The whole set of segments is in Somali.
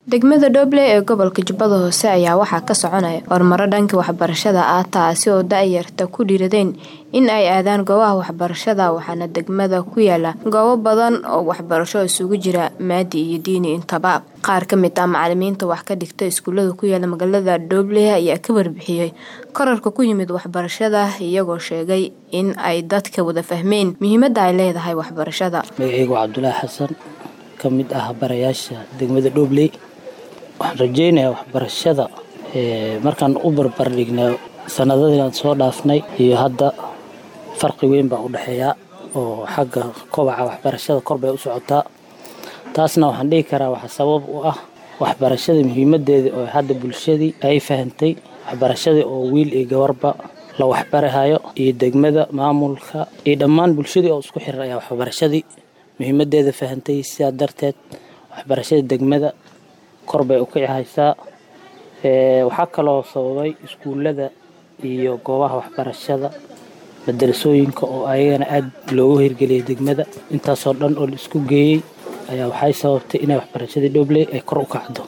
degmada dhoble ee gobolka jubbada hoose ayaa waxaa ka soconaya horumaro dhanka waxbarashada ah taasi oo da-yarta ku dhiiradeen in ay aadaan goobaha waxbarashada waxaana degmada ku yaala goobo badan oo waxbarasho isugu jira maadi iyo diini intaba qaar ka mid ah macalimiinta wax ka dhigta iskuulada ku yaala magaalada dhoble ayaa ka warbixiyey korarka ku yimid waxbarashada iyagoo sheegay in ay dadka wada fahmeen muhiimada ay leedahay waxbarashada magaceygu cabdulaahi xasan ka mid ah barayaasha degmada dhobley waxaan rajeynayaa waxbarashada markaan u barbardhignay sanadadiiaan soo dhaafnay iyo hadda farqi weyn baa u dhexeeya oo xagga kobaca waxbarashada kor bay u socotaa taasna waxaan dhihi karaa waxaa sabab u ah waxbarashada muhiimadeeda oo hadda bulshadii ay fahantay waxbarashadii oo wiil iyo gabarba la waxbarahayo iyo degmada maamulka iyo dhammaan bulshadii oo isku xiran ayaa waxbarashadii muhiimadeeda fahantay sidaa darteed waxbarashada degmada kor bay u kici haysaa waxaa kaloo sababay iskuullada iyo goobaha waxbarashada madarasooyinka oo ayagana aada loogu hirgeliyay degmada intaasoo dhan oo la isku geeyey ayaa waxay sababtay inay waxbarashadii dhobley ay kor u kacdo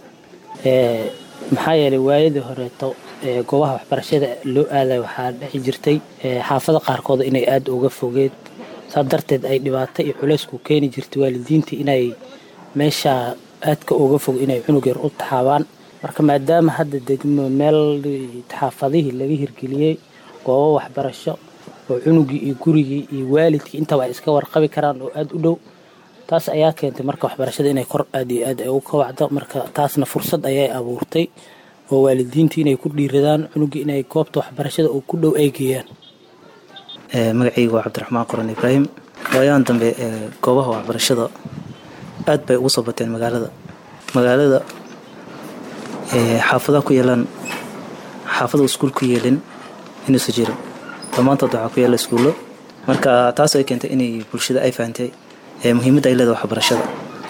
maxaa yeelay waayadii horeeto goobaha waxbarashada loo aaday waxaa dhexi jirtay xaafada qaarkooda inay aada uga fogeed saa darteed ay dhibaato iyo culeysku keeni jirtay waalidiintii inay meeshaa aadka uga fog inay cunug yar u taxaabaan marka maadaama hadda degmo meel xaafadihii laga hirgeliyey goobo waxbarasho oo cunugii iyo gurigii iyo waalidkii intaba ay iska warqabi karaan oo aada u dhow taas ayaa keentay marka waxbarashada inay kor aad iyo aad ay ugu kobacdo marka taasna fursad ayay abuurtay oo waalidiintii inay ku dhiiradaan cunugii inay goobta waxbarashada oo ku dhow ay geeyaan magacaygu waa cabdiraxmaan qoran ibraahim waayahan dambe goobaha waxbarashada aad bay ugu soo bateen magaalada magaalada xaafadaha ku yeelaan xaafada iskuul ku yeelin inuusa jirin dhammaantood waxaa ku yaala iskuullo marka taas ay keentay inay bulshada ay fahantay muhiimadda ay leedahay waxbarashada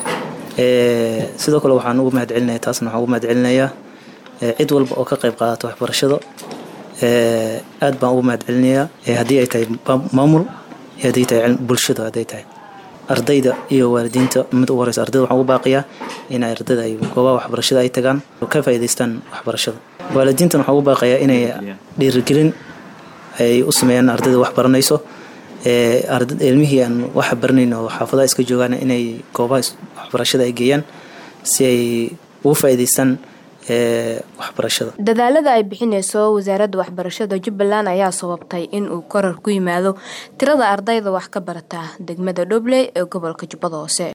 sidoo kale waxaan ugu mahad celinaya taasna waxaan ugu mahad celinayaa cid walba oo ka qayb qaadata waxbarashada aad baan ugu mahad celinayaa haddii ay tahay maamul iyo haddii tahay bulshada hadday tahay ardayda iyo waalidiinta mid ugu horeysa ardayda waxaan ugu baaqiyaa in ardayda ay goobaha waxbarashada ay tagaan oo ka faa'iidaystaan waxbarashada waalidiintan waxaan ugu baaqayaa inay dhiirigelin ay u sameeyaan ardayda wax baranayso ilmihii aan wax baranayn oo xaafadaha iska joogaan inay goobaha waxbarashada ay geeyaan si ay ugu faa'iidaystaan waxbarashada dadaalada ay bixineyso wasaaradda waxbarashada jubbaland ayaa sababtay in uu korar ku yimaado tirada ardayda wax ka barata degmada dhobley ee gobolka jubbada hoose